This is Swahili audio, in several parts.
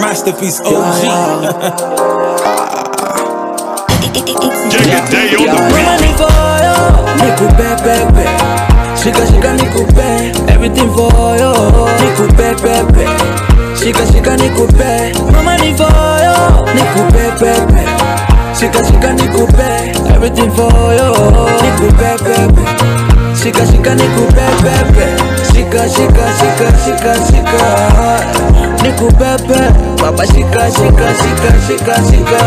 Masterpiece OG. Mama ni foyo, nikupe pepe Shika shika nikupe, everything foyo Nikupe pepe Shika shika nikupe, mama ni foyo Nikupe pepe Shika shika nikupe, everything foyo Nikupe pepe Shika shika nikupe pepe Shika shika shika shika shika Nikupepe Baba shika shika shika shika shika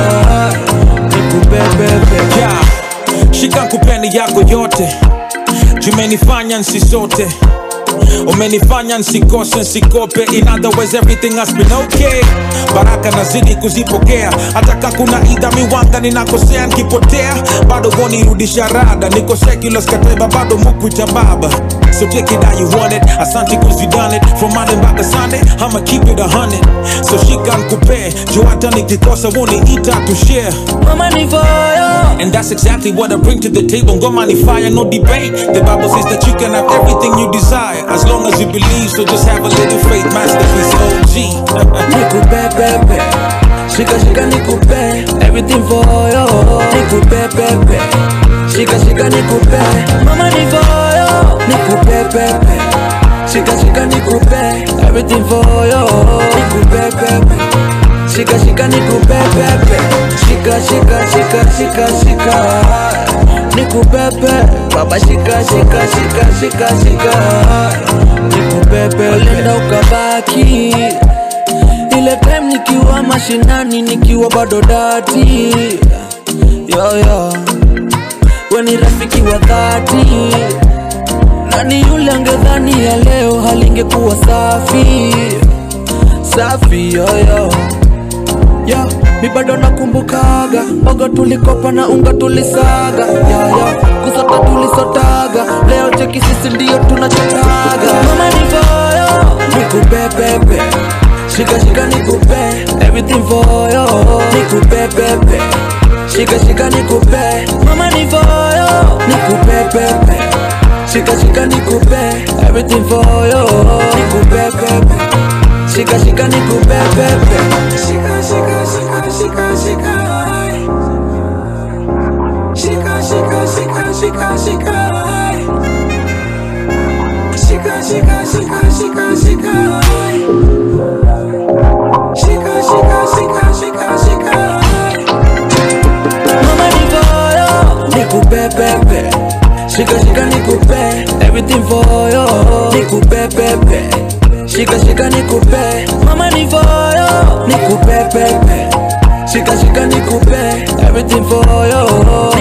Nikupepepe Yeah. Shika kupeni yako yote jumenifanya nsisote umenifanya nsikose nsikope in other words everything has been okay baraka nazidi kuzipokea hata ka kuna idha miwanga ninakosea nkipotea bado vonirudisha rada niko secular skateba bado mukwita baba So take it how you want it Asante cause you done it From Monday mpaka Sunday I'ma keep it a hundred So shika nkupe juu hata nikikosa woni ita to share Mama ni foyo And that's exactly what I bring to the table. Ngoma ni fire, no debate. The Bible says that you can have everything you desire as long as you believe. So just have a little faith. Masterpiece OG. Nikupepepe Shika shika nikupe Everything foyo Nikupepepe Shika shika nikupe Mama ni foyo Nikupepepe Shika shika nikupe Everything foyo Nikupepepe Shika shika nikupepepe Shika shika shika shika shika Nikupepe Baba shika shika shika shika shika Nikupepe Ulenda ukabaki ile time nikiwa mashinani nikiwa bado dati yoyo we ni rafiki wa dhati nani yule angedhani ya leo halingekuwa safi safi yoyo yo mi bado nakumbukaga ogo tulikopa na unga tulisaga yoyo kusota tulisotaga leo cheki sisi ndio tunachotaga mama ni foyo nikupepepe Shika shika nikupe everything for yo Nikupe pepe Shika shika nikupe mama ni for yo Nikupe pepe Shika shika nikupe everything for yo Nikupe pepe Shika shika nikupe pepe Shika shika shika shika shika Shika shika shika shika shika Shika shika shika shika shika Shika, shika, shika, shika, shika. Mama ni foyo, nikupe pepe. Shika shika nikupe, everything foyo. Nikupe pepe. Shika shika nikupe, mama ni foyo. Nikupe pepe. Shika shika nikupe, everything foyo.